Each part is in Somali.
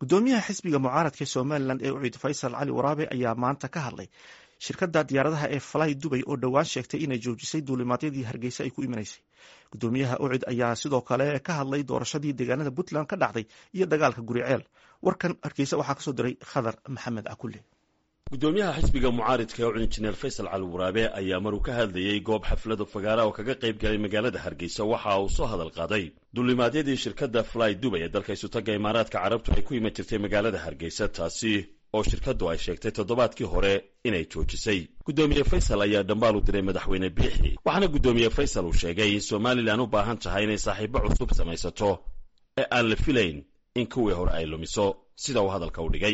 gudoomiyaha xisbiga mucaaradka somalilan ee uciid faysal cali waraabe ayaa maanta ka hadlay shirkadda diyaaradaha ee falay dubay oo dhowaan sheegtay inay joojisay duulimaadyadii hargeysa ay ku imanaysay gudoomiyaha ucid ayaa sidoo kale ka hadlay doorashadii deegaanada puntland ka dhacday iyo dagaalka guriceel warkan hargeysa waxaa kasoo diray khadar maxamed cakulle gudoomiyaha xisbiga mucaaridka ee ucud injineer faysal cali waraabe ayaa maruu ka hadlayey goob xaflada fagaara oo kaga qayb galay magaalada hargeysa waxa uu soo hadal qaaday duulimaadyadii shirkadda fly dubay ee dalka isutaga imaaraadka carabtu ay ku iman jirtay magaalada hargeysa taasi oo shirkaddu ay sheegtay toddobaadkii hore inay joojisay guddoomiye faysal ayaa dhambaal u diray madaxweyne biixi waxaana guddoomiye faysal uu sheegay in somalilan u baahan tahay inay saaxiibo cusub samaysato ee aan la filayn in kuwii hore ay lumiso sida uu hadalka u dhigay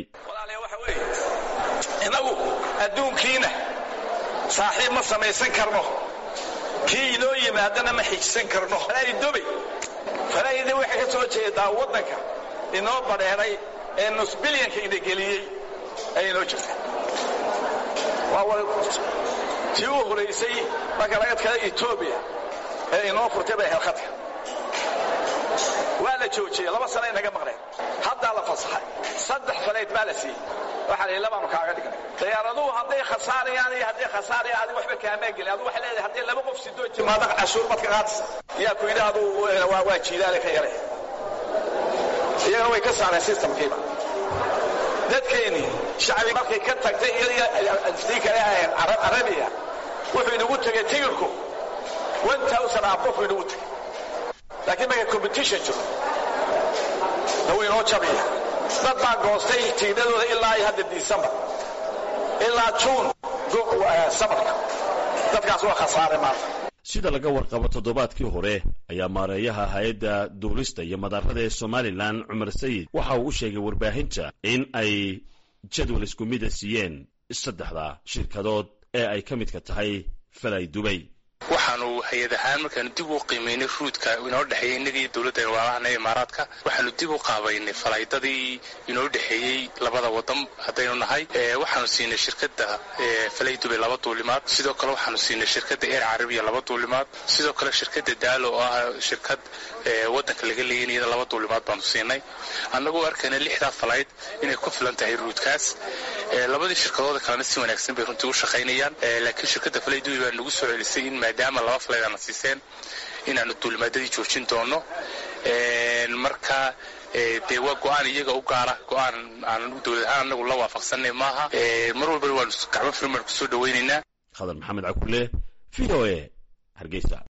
innagu adduunkiina saaxiib ma samaysan karno kii inoo yimaadana ma xijisan karno dubay falaayida waxay ka soo jeedaa waddanka inoo badheeray ee nus bilyanka ina geliyey ay inoo jirta tii u horaysay marka laga tkada etoobiya ee inoo furtay bay helkhadka waa la joojiyey laba sana inaga maqneen haddaa la fasaxay saddex falayd baa la siiyey waxaa la labaanu kaaga dhignay diyaaraduhu hadday khasaarayaan iyo hadday khasaarayaan adigu waxba kaamaa gelin adigu waxay leedahay hadday laba qof sidoo timaado cashuur mad ka qaadis yaa ku yidhi aduu waa jiidaale ka yare iyagana way ka saareen systemkiiba dadkeennii shacbi markay ka tagtay iyadii kale ahayn carabiya wuxuu inagu tegay tigirku one thousand abofu inagu tegay laakiin markay competition jiro na wuu inoo jabiya dad baa goostay tiinadooda ilaa iyo hadda disembar ilaa juun samarka dadkaas waa khasaare maanta sida laga warqabo toddobaadkii hore ayaa maareeyaha hay-adda duulista iyo madaarada ee somalilan cumar sayid waxa uu u sheegay warbaahinta in ay jadwal isku mida siiyeen saddexda shirkadood ee ay ka midka tahay falay dubay waxaanu hay-ad ahaan markaanu dib u qiimaynay ruudka inoo dhexeeyey innagii dowladda walaalahan imaaraadka waxaanu dib u qaabaynay falaydadii inoo dhexeeyey labada wadan haddaynu nahay waxaanu siinay shirkadda falay dubay laba duulimaad sidoo kale waxaanu siinay shirkadda eer carabiya laba duulimaad sidoo kale shirkadda daalo oo ah shirkad waddanka laga leeyan iyada laba duulimaad baanu siinay annagoo arkayna lixdaa falayd inay ku filan tahay ruudkaas labadii shirkadooda kalena si wanaagsan bay runtii u shaqaynayaan laakiin shirkadda falay dubay baa nagu soo celisay in maadaama laba falayd aana siiseen inaanu duulimaadadii joojin doono marka dee waa go-aan iyaga u gaara go-aan aanan dowlad ahaan anagu la waafaqsanay maaha mar walbana waanu gacmo firmaan kusoo dhawaynaynaa khadar maxamed cakulle v o e hargeysa